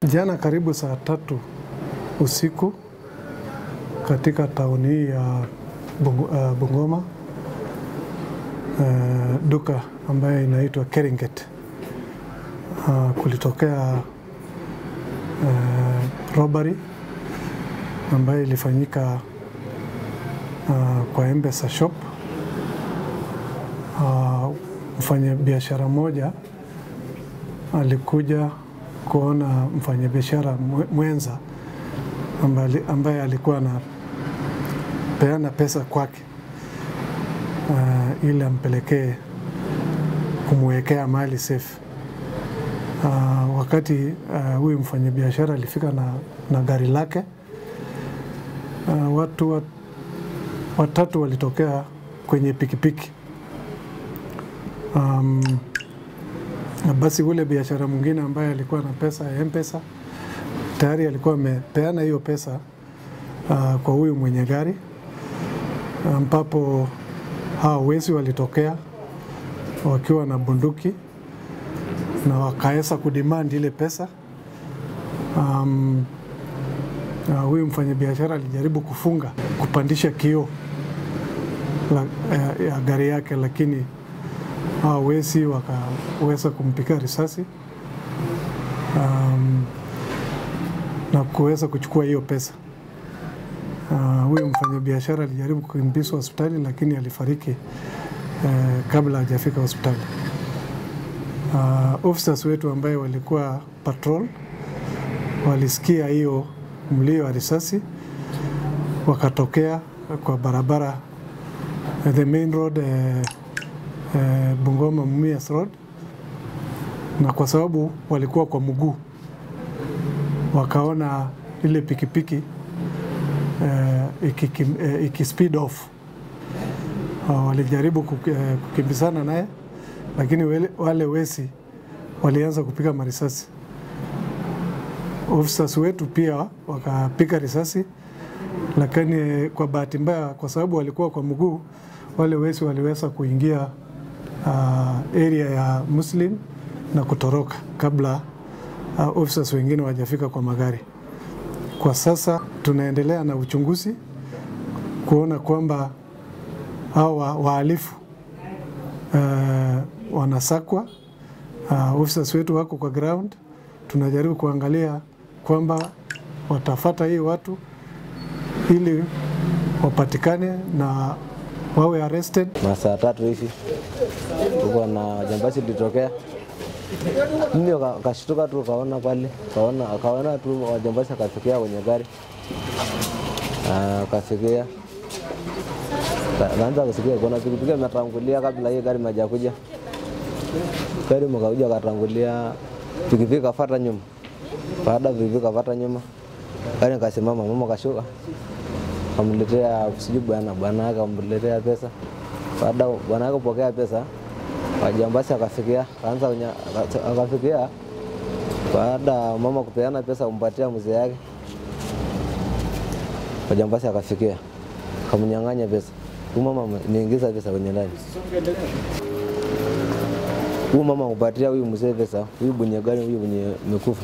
Jana karibu saa tatu usiku katika tauni hii ya Bungu, uh, Bungoma uh, duka ambayo inaitwa Keringet uh, kulitokea uh, robbery ambayo ilifanyika uh, kwa Mpesa shop. Uh, mfanyabiashara mmoja alikuja kuona mfanyabiashara mwenza ambaye, ambaye alikuwa anapeana pesa kwake uh, ili ampelekee kumwekea mali safe. Uh, wakati uh, huyu mfanyabiashara alifika na, na gari lake uh, watu wat, watatu walitokea kwenye pikipiki um, na basi ule biashara mwingine ambaye alikuwa na pesa ya Mpesa tayari alikuwa amepeana hiyo pesa uh, kwa huyu mwenye gari ambapo hao wezi walitokea wakiwa na bunduki na wakaweza kudemand ile pesa. Um, uh, huyu mfanyabiashara alijaribu kufunga kupandisha kioo ya, ya gari yake, lakini hao wezi wakaweza kumpiga risasi um, na kuweza kuchukua hiyo pesa. Uh, huyu mfanyabiashara alijaribu kukimbizwa hospitali lakini alifariki uh, kabla hajafika hospitali. Uh, officers wetu ambaye walikuwa patrol walisikia hiyo mlio wa risasi, wakatokea kwa barabara uh, the main road uh, uh, Bungoma Mumias Road, na kwa sababu walikuwa kwa mguu wakaona ile pikipiki uh, iki, uh, iki speed off uh, walijaribu kuk, uh, kukimbizana naye, lakini wale, wale wezi walianza kupiga marisasi. Officers wetu pia wakapiga risasi, lakini kwa bahati mbaya, kwa sababu walikuwa kwa mguu, wale wezi waliweza kuingia uh, area ya Muslim na kutoroka kabla uh, officers wengine wajafika kwa magari. Kwa sasa tunaendelea na uchunguzi kuona kwamba hawa wahalifu uh, wanasakwa. Uh, officers wetu wako kwa ground, tunajaribu kuangalia kwamba watafata hii watu ili wapatikane na wawe arrested. Masaa tatu hivi tuko na jambazi litokea mimi kashtuka tu kaona pale kaona kaona tu wajambazi akafikia kwenye gari akafikia kaanza kusikia kuna pikipiki imetangulia kabla hii gari majakuja gari mkakuja katangulia pikipiki kafata nyuma baada pikipiki kafata nyuma gari kasimama mama kashuka kamletea sijui bwana bwana yake kamletea pesa baada bwana yake kupokea pesa wajambazi akafikia kaanza akafikia baada mama kupeana pesa kumpatia mzee yake, wajambazi akafikia kamnyang'anya pesa. Huyu mama niingiza pesa kwenye ndani, huyu mama kupatia huyu mzee pesa, huyu mwenye gari, huyu mwenye mekufa.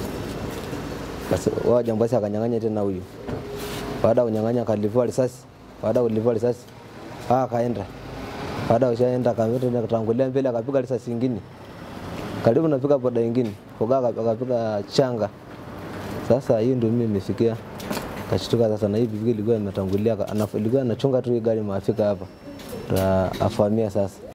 Wajambazi akanyang'anya tena huyu, baada ya kunyang'anya akalivua risasi, baada ya kulivua risasi akaenda baada ya ushaenda kamera katangulia mbele akapiga risasi nyingine karibu napiga boda nyingine koga akapiga changa. Sasa hiyo ndio mimi nimefikia kashtuka sasa, na hii pikipiki ilikuwa imetangulia, ilikuwa anachunga tu hii gari maafika hapa, afahamia sasa